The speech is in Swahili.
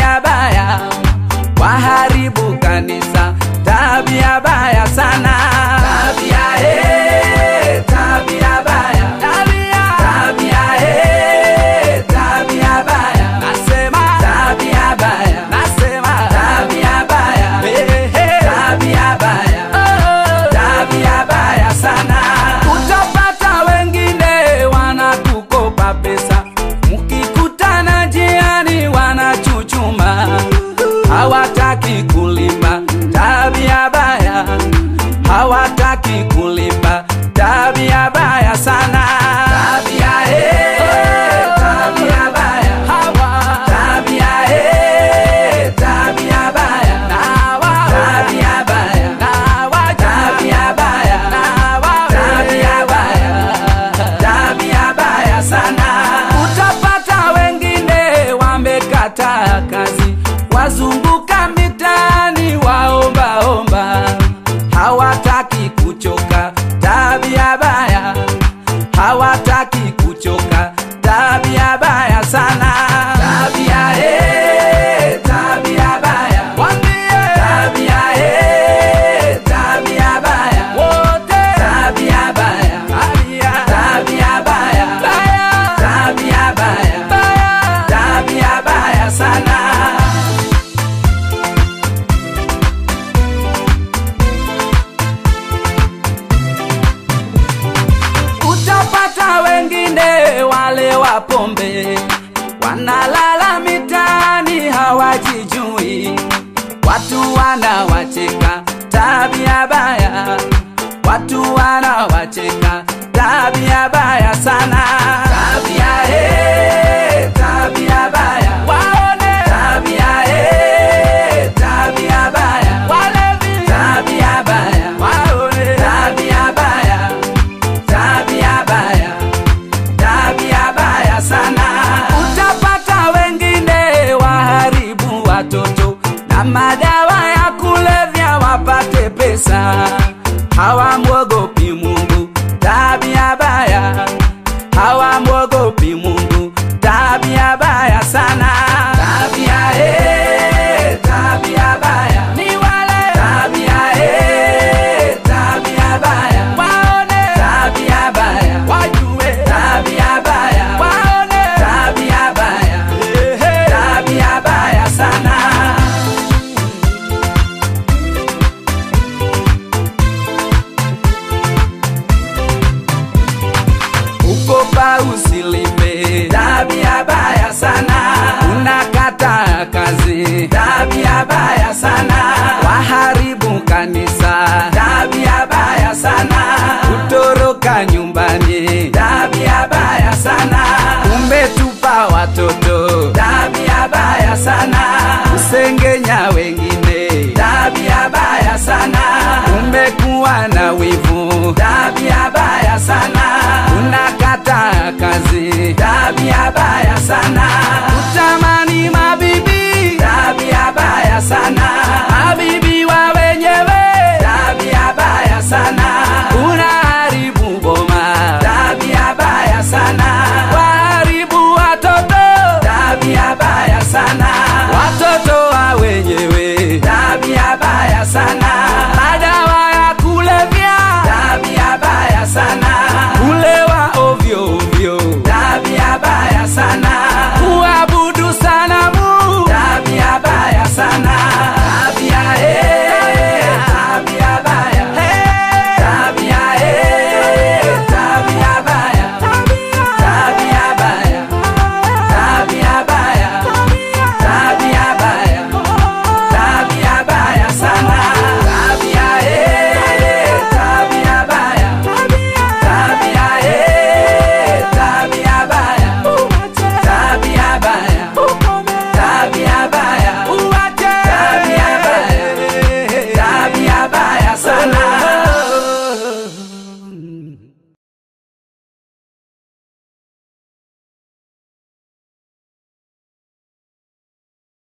tabia baya, waharibu kanisa, tabia baya sana. Tabia eh, tabia baya, tabia, tabia eh, tabia baya, nasema tabia baya, nasema tabia baya, eh, eh, tabia baya, oh, tabia baya sana. Utapata wengine wanakukopa pesa, mkikutana njiani wanachuchuma, hawataki kulipa, tabia baya, hawataki kulipa, tabia baya sana. Tabia eh, tabia baya, hawa tabia eh, tabia baya, nawa tabia baya, nawa tabia baya, nawa tabia baya, tabia baya sana. Utapata wengine wamekata kazi, wazunguka mitaani waombaomba, hawataki kuchoka, tabia baya, hawataki kuchoka, tabia baya sana. Tabia eh, tabia baya, wambie tabia eh, tabia baya, wote tabia baya, tabia tabia baya, baya, tabia baya, baya, tabia baya sana. Utapata wengine wale wa pombe wanalala mitaani hawajijui, watu wanawacheka, tabia baya, watu wanawacheka, tabia baya sana. Tabia eh, tabia baya, waone tabia eh, tabia baya, walevi tabia baya, waone tabia baya tabia baya, tabia baya sana. Utapata wengine waharibu watoto na madawa ya kulevya wapate pesa, hawamwogopi Mungu, tabia baya, hawamwogopi Mungu, tabia baya sana. Tabia eh, tabia baya, ni wale tabia eh, tabia baya, waone tabia baya, wajue tabia baya, waone tabia baya, ehe, tabia baya sana. Ukopa usilipe, tabia baya sana. Unakata kazi, tabia baya sana. Waharibu kanisa, tabia baya sana. Kutoroka nyumbani, tabia baya sana. Umetupa watoto, tabia baya sana. Usenge